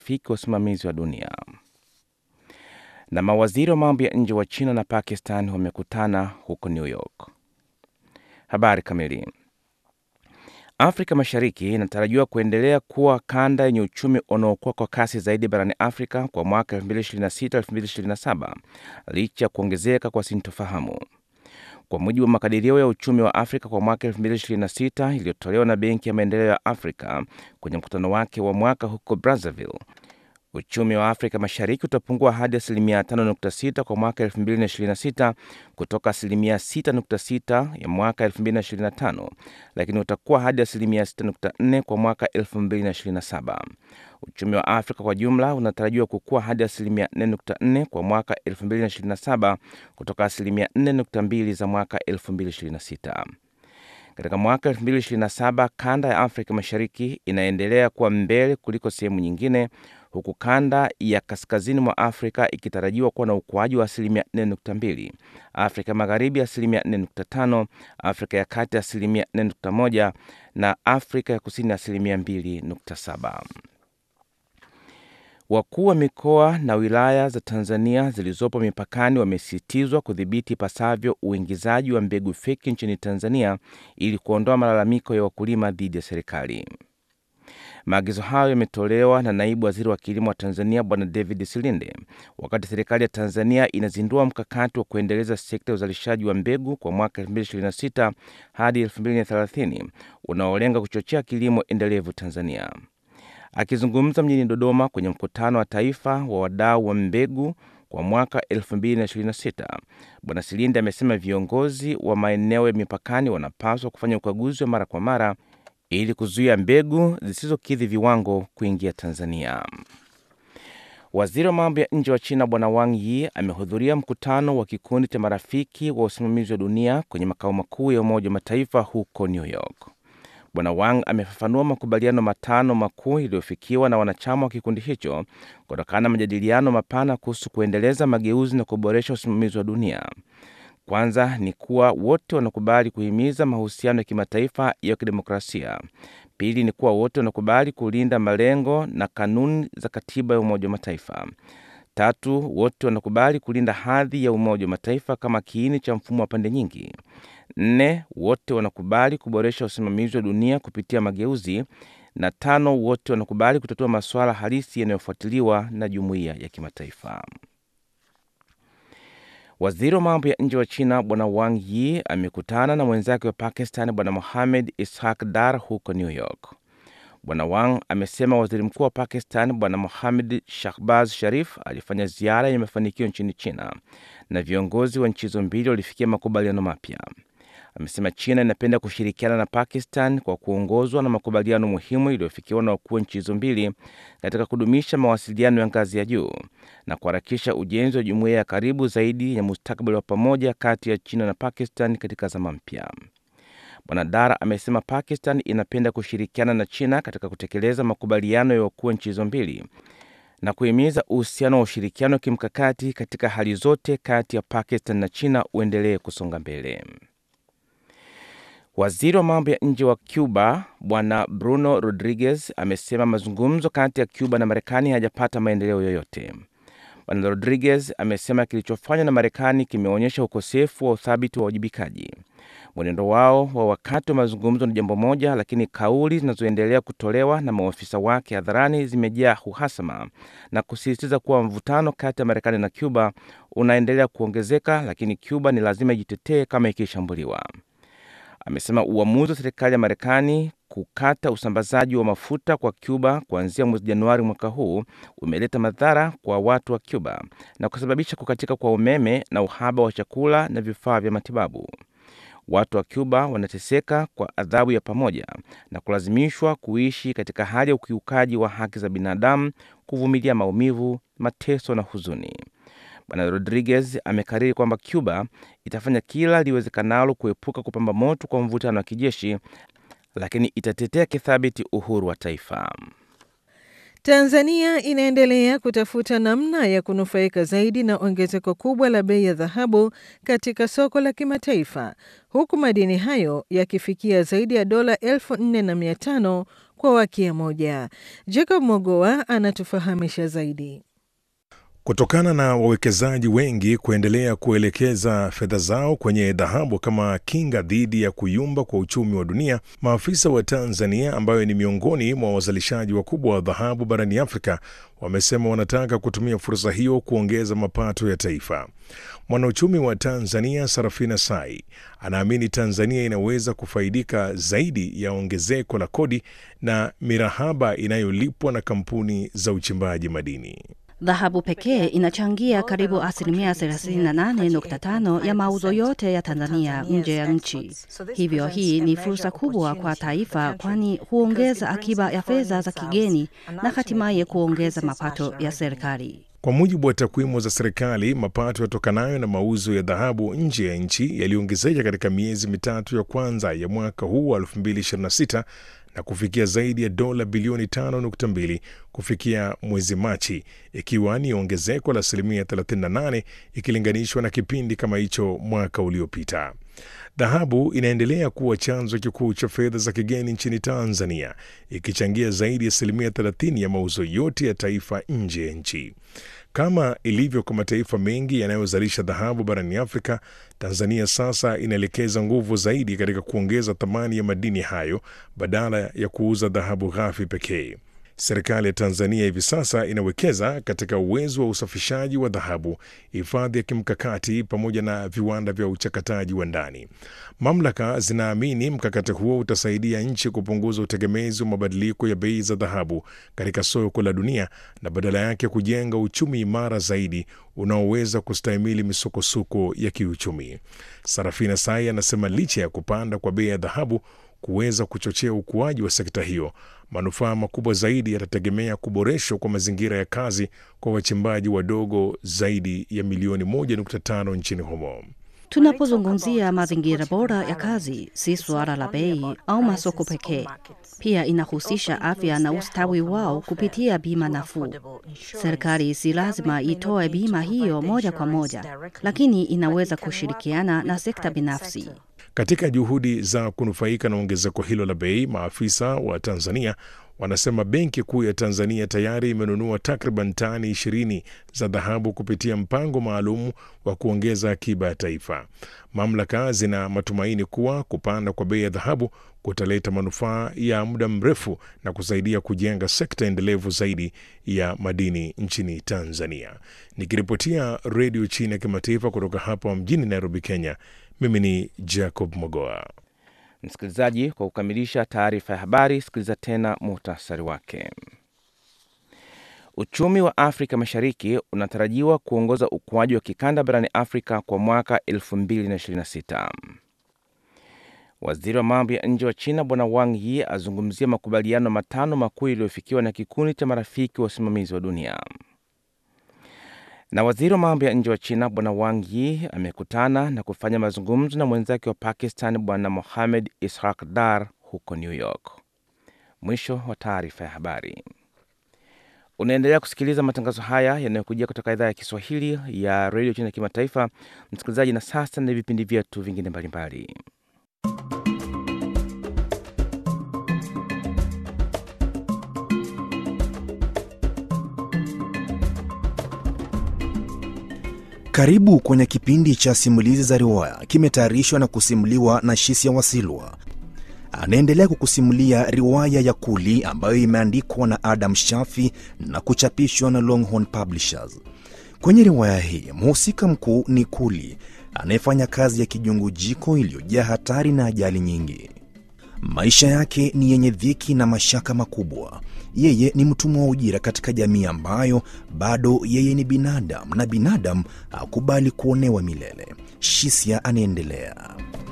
marafiki wa usimamizi wa dunia. Na mawaziri wa mambo ya nje wa China na Pakistan wamekutana huko New York. Habari kamili. Afrika Mashariki inatarajiwa kuendelea kuwa kanda yenye uchumi unaokuwa kwa kasi zaidi barani Afrika kwa mwaka 2026-2027 licha ya kuongezeka kwa sintofahamu. Kwa mujibu wa makadirio ya uchumi wa Afrika kwa mwaka 2026 iliyotolewa na Benki ya Maendeleo ya Afrika kwenye mkutano wake wa mwaka huko Brazzaville, uchumi wa Afrika Mashariki utapungua hadi asilimia 5.6 kwa mwaka 2026 kutoka asilimia 6.6 ya mwaka 2025, lakini utakuwa hadi asilimia 6.4 kwa mwaka 2027. Uchumi wa Afrika kwa jumla unatarajiwa kukua hadi asilimia 4.4 kwa mwaka 2027 kutoka asilimia 4.2 za mwaka 2026. Katika mwaka 2027 kanda ya Afrika Mashariki inaendelea kuwa mbele kuliko sehemu nyingine, huku kanda ya kaskazini mwa Afrika ikitarajiwa kuwa na ukuaji wa asilimia 4.2, Afrika Magharibi asilimia 4.5, Afrika ya Kati asilimia 4.1 na Afrika ya Kusini asilimia 2.7. Wakuu wa mikoa na wilaya za Tanzania zilizopo mipakani wamesisitizwa kudhibiti ipasavyo uingizaji wa mbegu feki nchini Tanzania ili kuondoa malalamiko ya wakulima dhidi ya serikali. Maagizo hayo yametolewa na naibu waziri wa kilimo wa Tanzania Bwana David Silinde wakati serikali ya Tanzania inazindua mkakati wa kuendeleza sekta ya uzalishaji wa mbegu kwa mwaka 2026 hadi 2030 unaolenga kuchochea kilimo endelevu Tanzania. Akizungumza mjini Dodoma kwenye mkutano wa taifa wa wadau wa mbegu kwa mwaka 2026, Bwana Silinde amesema viongozi wa maeneo ya mipakani wanapaswa kufanya ukaguzi wa mara kwa mara ili kuzuia mbegu zisizokidhi viwango kuingia Tanzania. Waziri wa mambo ya nje wa China Bwana Wang Yi amehudhuria mkutano wa kikundi cha marafiki wa usimamizi wa dunia kwenye makao makuu ya Umoja wa Mataifa huko New York. Bwana Wang amefafanua makubaliano matano makuu yaliyofikiwa na wanachama wa kikundi hicho kutokana na majadiliano mapana kuhusu kuendeleza mageuzi na kuboresha usimamizi wa dunia. Kwanza ni kuwa wote wanakubali kuhimiza mahusiano ya kimataifa ya kidemokrasia. Pili ni kuwa wote wanakubali kulinda malengo na kanuni za katiba ya Umoja wa Mataifa. Tatu, wote wanakubali kulinda hadhi ya Umoja wa Mataifa kama kiini cha mfumo wa pande nyingi. Nne, wote wanakubali kuboresha usimamizi wa dunia kupitia mageuzi, na tano, wote wanakubali kutatua masuala halisi yanayofuatiliwa na jumuiya ya kimataifa. Waziri wa mambo ya nje wa China Bwana Wang Yi amekutana na mwenzake wa Pakistan Bwana Mohamed Ishaq Dar huko New York. Bwana Wang amesema waziri mkuu wa Pakistan Bwana Mohamed Shahbaz Sharif alifanya ziara yenye mafanikio nchini China na viongozi wa nchi hizo mbili walifikia makubaliano mapya. Amesema China inapenda kushirikiana na Pakistan kwa kuongozwa na makubaliano muhimu iliyofikiwa na wakuu wa nchi hizo mbili katika kudumisha mawasiliano ya ngazi ya juu na kuharakisha ujenzi wa jumuiya ya karibu zaidi ya mustakabali wa pamoja kati ya China na Pakistan katika zama mpya. Bwana Dar amesema Pakistan inapenda kushirikiana na China katika kutekeleza makubaliano ya wakuu wa nchi hizo mbili na kuhimiza uhusiano wa ushirikiano wa kimkakati katika hali zote kati ya Pakistan na China uendelee kusonga mbele. Waziri wa mambo ya nje wa Cuba Bwana Bruno Rodriguez amesema mazungumzo kati ya Cuba na Marekani hayajapata maendeleo yoyote. Bwana Rodriguez amesema kilichofanywa na Marekani kimeonyesha ukosefu wa uthabiti wa uwajibikaji. Mwenendo wao wa wakati wa mazungumzo ni jambo moja, lakini kauli zinazoendelea kutolewa na maofisa wake hadharani zimejaa uhasama na kusisitiza kuwa mvutano kati ya Marekani na Cuba unaendelea kuongezeka, lakini Cuba ni lazima ijitetee kama ikishambuliwa. Amesema uamuzi wa serikali ya Marekani kukata usambazaji wa mafuta kwa Cuba kuanzia mwezi Januari mwaka huu umeleta madhara kwa watu wa Cuba na kusababisha kukatika kwa umeme na uhaba wa chakula na vifaa vya matibabu. Watu wa Cuba wanateseka kwa adhabu ya pamoja na kulazimishwa kuishi katika hali ya ukiukaji wa haki za binadamu, kuvumilia maumivu, mateso na huzuni. Bwana Rodriguez amekariri kwamba Cuba itafanya kila liwezekanalo kuepuka kupamba moto kwa mvutano wa kijeshi, lakini itatetea kithabiti uhuru wa taifa. Tanzania inaendelea kutafuta namna ya kunufaika zaidi na ongezeko kubwa la bei ya dhahabu katika soko la kimataifa, huku madini hayo yakifikia zaidi ya dola elfu nne na mia tano kwa wakia moja. Jacob Mogoa anatufahamisha zaidi. Kutokana na wawekezaji wengi kuendelea kuelekeza fedha zao kwenye dhahabu kama kinga dhidi ya kuyumba kwa uchumi wa dunia, maafisa wa Tanzania ambayo ni miongoni mwa wazalishaji wakubwa wa dhahabu barani Afrika wamesema wanataka kutumia fursa hiyo kuongeza mapato ya taifa. Mwanauchumi wa Tanzania Sarafina Sai anaamini Tanzania inaweza kufaidika zaidi ya ongezeko la kodi na mirahaba inayolipwa na kampuni za uchimbaji madini. Dhahabu pekee inachangia karibu asilimia 38.5 ya mauzo yote ya Tanzania nje ya nchi. Hivyo hii ni fursa kubwa kwa taifa, kwani huongeza akiba ya fedha za kigeni na hatimaye kuongeza mapato ya serikali. Kwa mujibu wa takwimu za serikali, mapato yatokanayo na mauzo ya dhahabu nje ya nchi yaliongezeka katika miezi mitatu ya kwanza ya mwaka huu wa 2026 na kufikia zaidi ya dola bilioni 5.2 kufikia mwezi Machi, ikiwa ni ongezeko la asilimia 38 ikilinganishwa na kipindi kama hicho mwaka uliopita. Dhahabu inaendelea kuwa chanzo kikuu cha fedha za kigeni nchini Tanzania, ikichangia zaidi ya asilimia 30 ya mauzo yote ya taifa nje ya nchi. Kama ilivyo kwa mataifa mengi yanayozalisha dhahabu barani Afrika, Tanzania sasa inaelekeza nguvu zaidi katika kuongeza thamani ya madini hayo badala ya kuuza dhahabu ghafi pekee. Serikali ya Tanzania hivi sasa inawekeza katika uwezo wa usafishaji wa dhahabu, hifadhi ya kimkakati pamoja na viwanda vya uchakataji wa ndani. Mamlaka zinaamini mkakati huo utasaidia nchi kupunguza utegemezi wa mabadiliko ya bei za dhahabu katika soko la dunia na badala yake kujenga uchumi imara zaidi unaoweza kustahimili misukosuko ya kiuchumi. Sarafina Sai anasema licha ya kupanda kwa bei ya dhahabu kuweza kuchochea ukuaji wa sekta hiyo, manufaa makubwa zaidi yatategemea kuboreshwa kwa mazingira ya kazi kwa wachimbaji wadogo zaidi ya milioni 1.5 nchini humo. Tunapozungumzia mazingira bora ya kazi, si suala la bei au masoko pekee. Pia inahusisha afya na ustawi wao kupitia bima nafuu. Serikali si lazima itoe bima hiyo moja kwa moja, lakini inaweza kushirikiana na sekta binafsi. Katika juhudi za kunufaika na ongezeko hilo la bei, maafisa wa Tanzania wanasema Benki Kuu ya Tanzania tayari imenunua takriban tani ishirini za dhahabu kupitia mpango maalum wa kuongeza akiba ya taifa. Mamlaka zina matumaini kuwa kupanda kwa bei ya dhahabu kutaleta manufaa ya muda mrefu na kusaidia kujenga sekta endelevu zaidi ya madini nchini Tanzania. Nikiripotia Redio China ya Kimataifa kutoka hapa mjini Nairobi, Kenya, mimi ni Jacob Mogoa. Msikilizaji, kwa kukamilisha taarifa ya habari, sikiliza tena muhtasari wake. Uchumi wa Afrika Mashariki unatarajiwa kuongoza ukuaji wa kikanda barani Afrika kwa mwaka 2026. Waziri wa mambo ya nje wa China Bwana Wang Yi azungumzia makubaliano matano makuu yaliyofikiwa na kikundi cha marafiki wa usimamizi wa dunia. Na waziri wa mambo ya nje wa China Bwana Wang Yi amekutana na kufanya mazungumzo na mwenzake wa Pakistan Bwana Mohamed Ishaq Dar huko New York. Mwisho wa taarifa ya habari. Unaendelea kusikiliza matangazo haya yanayokujia kutoka idhaa ya Kiswahili ya redio China ya kimataifa, msikilizaji. Na sasa na vipindi vyetu vingine mbalimbali. Karibu kwenye kipindi cha simulizi za riwaya, kimetayarishwa na kusimuliwa na Shisia Wasilwa. Anaendelea kukusimulia riwaya ya Kuli ambayo imeandikwa na Adam Shafi na kuchapishwa na Longhorn Publishers. Kwenye riwaya hii mhusika mkuu ni Kuli anayefanya kazi ya kijungujiko iliyojaa hatari na ajali nyingi. Maisha yake ni yenye dhiki na mashaka makubwa. Yeye ni mtumwa wa ujira katika jamii ambayo bado yeye ni binadamu na binadamu hakubali kuonewa milele. Shisia anaendelea.